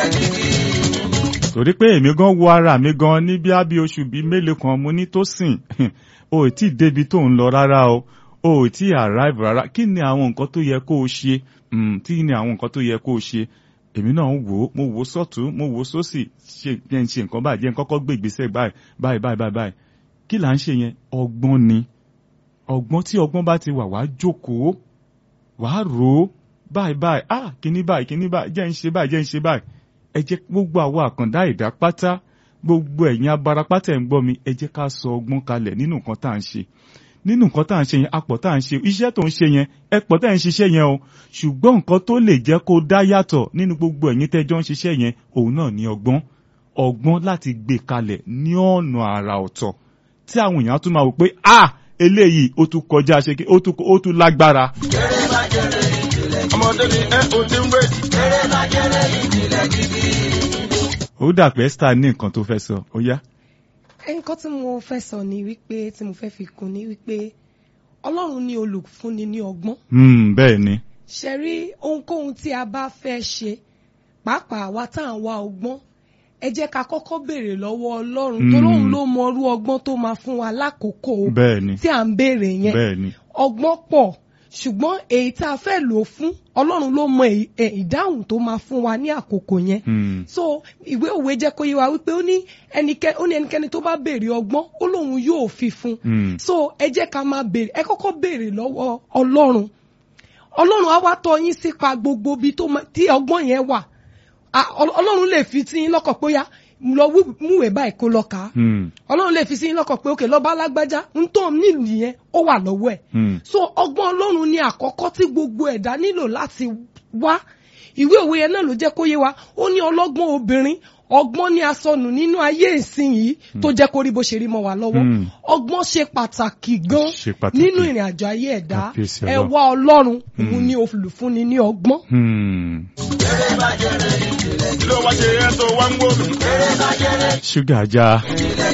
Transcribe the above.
torí pé èmi gan wo ara mi gan ní bí ábí oṣù bíi mélòó kan mo ní tó sìn o ò tí ì débi tó ń lọ rárá o o ò tí ì arrive rárá kí ni àwọn nǹkan tó yẹ kó o ṣe kí ni àwọn nǹkan tó yẹ kó o ṣe èmi náà ń wò ó mo wò ó sọ́tún mo wò ó sósì ṣe jẹ́ ń ṣe nǹkan báyìí jẹ́ ń kọ́kọ́ gbé ìgbésẹ̀ báyìí báyìí báyìí báyìí kí là ń ṣe yẹn ọgbọ́n ni ọgbọ́n tí ọgbọ́n bá ti wà wá jókòó wàá rò ó báyìí báyìí ah kíní báyìí kíní báyìí jẹ́ ń ṣe báyìí jẹ́ ń ṣe báyìí ẹ jẹ́ gbogbo àwọn àkàndá ìdá pátá gbogbo ẹ̀yin abarapátá ẹ̀ ń gbọ́ mi ẹ jẹ́ ká sọ ọgbọ́n kalẹ̀ nínú nǹkan tá à ń ṣe nínú nǹkan tá à ń ṣe yẹn apọ̀ tá à ń ṣe iṣẹ́ tó ń ṣe yẹn ẹ pọ̀ tá à ń ṣiṣẹ́ yẹn o ṣùgbọ́n nǹkan tó lè jẹ́ kó dá yàtọ̀ nínú gbogbo ẹ̀yin tẹ́jọ́ ń ṣiṣẹ́ yẹn òun náà ní ọgbọ́n ọgbọ́n láti gbé kalẹ̀ ní ọ̀nà àrà ọ̀tọ̀ tí àwọn èèyàn tún máa wò pé ah eléyìí ó tún kọjá ṣe kí ó tún lágbára. ọmọdé ni ẹ ò ti ń wé. ó dà pé Esther ní nǹkan tó fẹ́ sọ ó yá. nǹkan tí mo fẹ́ sọ ni wípé tí mo fẹ́ fi kún ni wípé ọlọ́run ní olùfúnni ní ọgbọ́n. bẹ́ẹ̀ ni. ṣe rí ohunkóhun tí a bá fẹ́ ṣe pàápàá wa tá à ń wá ọgbọ́n ẹ jẹ́ ká kọ́kọ́ béèrè lọ́wọ́ ọlọ́run tó lóun ló mọ irú ọgbọ́n tó máa fún wa lákòókò tí à ń béèrè yẹn bẹ́ẹ̀ ni. ọgbọ́n pọ̀ ṣùgbọ́n èyí tá a fẹ́ lò fún ọlọ́run ló mọ ìdáhùn tó máa fún wa ní àkókò yẹn. so ìwé òwe jẹ́ kó yé wa wípé ó ní ẹnikẹ́ni tó bá béèrè ọgbọ́n ó lóun yóò fi fún. so ẹ jẹ́ ká máa béèrè ẹ kọ́kọ́ béèrè lọ́wọ́ ọlọ́run ọlọ́run á wá tọ́ yín sípa gbogbo ibi tí ọgbọ́n yẹn wà ọlọ́run lè fi tí yín lọ́kọ̀ pé ó yá lọ múwèé báyìí kó lọ kà á ọlọ́run lè fi sí lọ́kàn pé òkè lọ́ba alágbájá ń tó nílùú yẹn ó wà lọ́wọ́ ẹ̀ so ọgbọ́n ọlọ́run ni àkọ́kọ́ tí gbogbo ẹ̀dá nílò láti wá ìwé òwe yẹn náà ló jẹ́ kó yé wa ó ní ọlọ́gbọ́n obìnrin ọgbọ́n ni asọnù nínú ayé ìsìn yìí tó jẹ́ kó rí bó ṣe rí mọ́ wa lọ́wọ́ ọgbọ́n ṣe pàtàkì gan nínú ìrìn àjò ayé ẹ̀dá ẹ wá ọlọ́run òun ni olùfúnni ní ọgbọ́n. ló wá ṣe ẹ́ tó wá ń wò mí. ṣúgà já.